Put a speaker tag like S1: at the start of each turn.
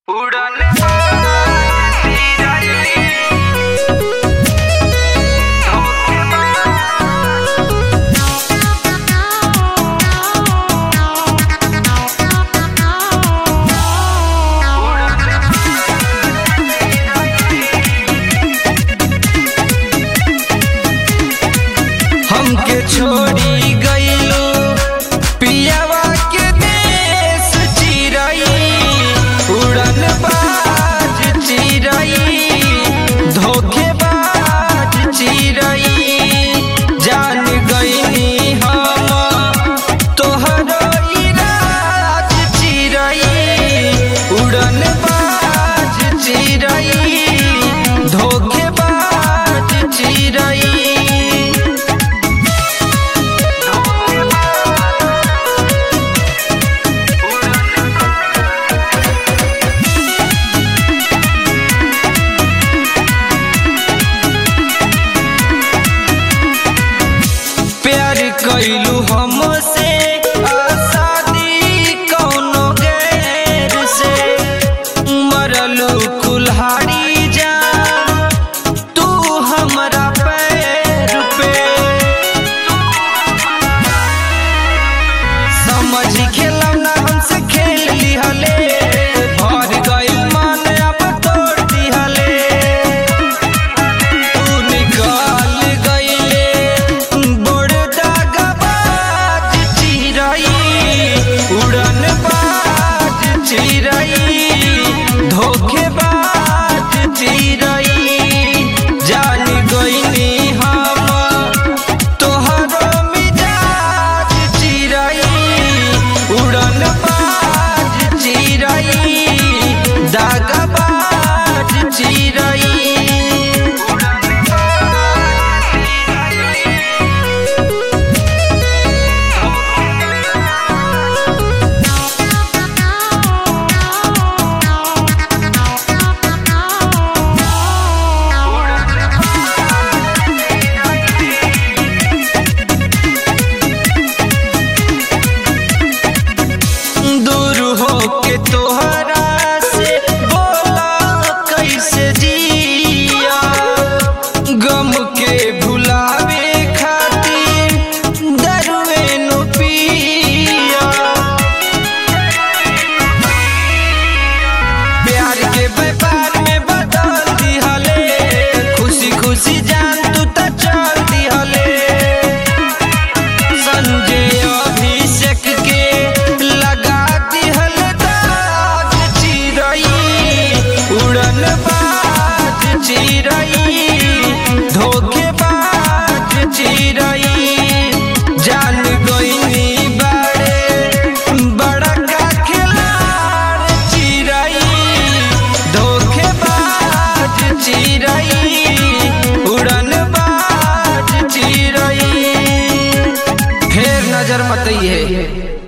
S1: छोड़ी गईलू पियावा के देश चिरई उड़न बाज चिरई धोखेबाज चिरई जान गईनी हम तोहरो इराज चिरई उड़न बाज चिरई धोखेबाज चिरई प्यार कैलू हमसे आसादी कौनो गैर से मरलू कुल्हाड़ी जा तू हमरा पैर पे समझ खेलौना हमसे खेल लिहले भर गइल मन अब तोड़ दिहले तू निकाल गइले बड़ दागबाज चिरई उड़न बाज चिरई धोखेबाज चिरई जान गइनी हम तोहरो मिजाज चिरई उड़न बाज चिरई दागबाज चिरई दूर हो के तोहरा से बोला कैसे जिया गम के भुलावे खातिर दरुए नो पिया प्यार के व्यापार में बदल दिहले खुशी खुशी जान तू त चल दिहले संजय अभिषेक के लगा दिहल दाग चिरई उड़न बाज चिरई धोखेबाज चिरई जान गईनी बाड़े बड़ा का खिलाड़ चिरई धोखेबाज चिरई उड़न बाज चिरई फेर नजर मत है